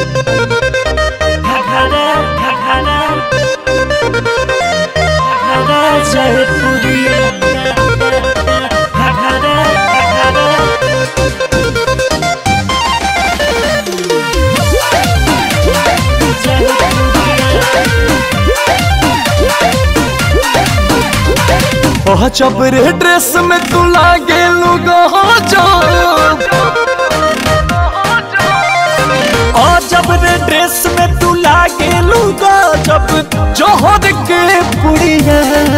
घघरा घघरा घघरा जयपुरिया घघरा घघरा ओह चबरे ड्रेस में तू लागे लुगा जब ओ जबरे ड्रेस में तू लागे लुगा जब जोहर के पुड़िया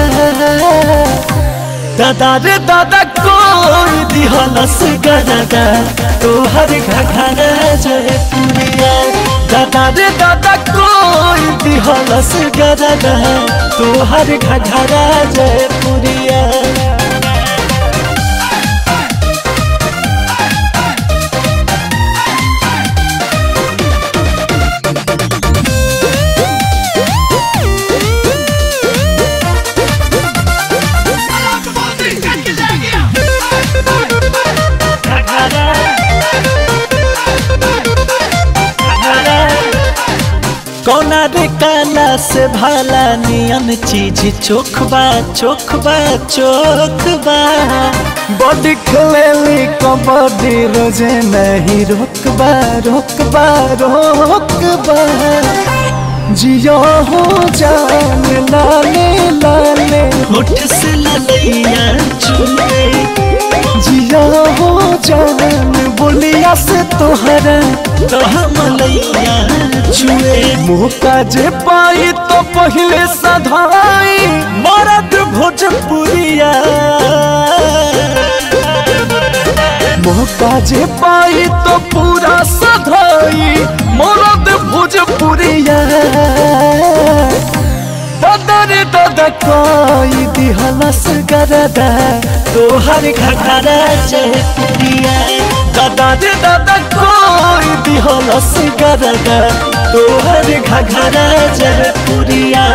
दादा रे दादा कोई दिहलस गदादा तोहर घघरा जय पुड़िया दादा रे दादा कोई दिहलस गदादा तोहर घघरा जय पुड़िया घघरा घघरा कौना रे काला से भाला नियन चीज चोखबा चोखबा चोखबा बॉडी खेलेली कबड्डी रोजे नहीं रोकबा रोकबा रोकबा जियो हो जान लाले लाले होठ से ललैया चुले जिया हो जान बोलिया से तोहरा तो हमलैया छुए मुँह का जे पाई तो पहले सधाई मरद भोजपुरिया मुँह का जे पाई तो पूरा सधाई मरद भोजपुरिया बदर दद कोई दिहलस गरदा तोहर घघरा चहपुरिया दादा रे दादा कोई दिहलस गरदा तोहर घघरा चहपुरिया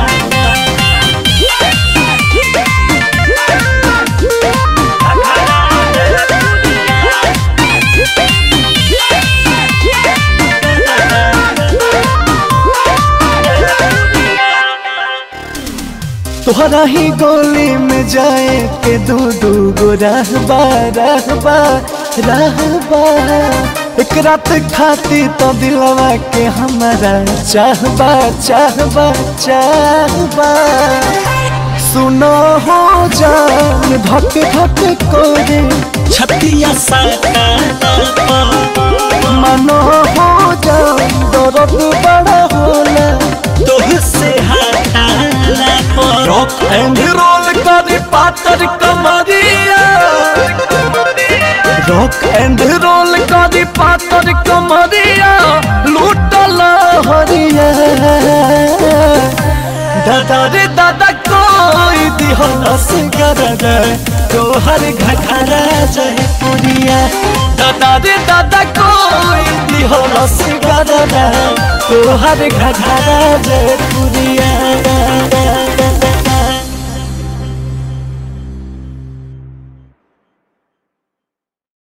तोहरा ही गोली में जाए के दू दू गो रहबा रहबा रहबा एक रात खाती तो दिलवा के हमारा चाहबा चाहबा चाहबा सुनो हो जान धक धक कोरे छतिया साटा मनो हो जान दर्द बड़ा होला तोह से हटाला पर रॉक एंड रोल करे पातर कमरिया रॉक एंड रोल करे पातर कमरिया लूटल हरिया दादा रे दादा कोई दिहलस गरदा तोहर घघरा जय पुरिया दादा रे दादा कोई दिहलस गरदा तोहर घघरा जय पुरिया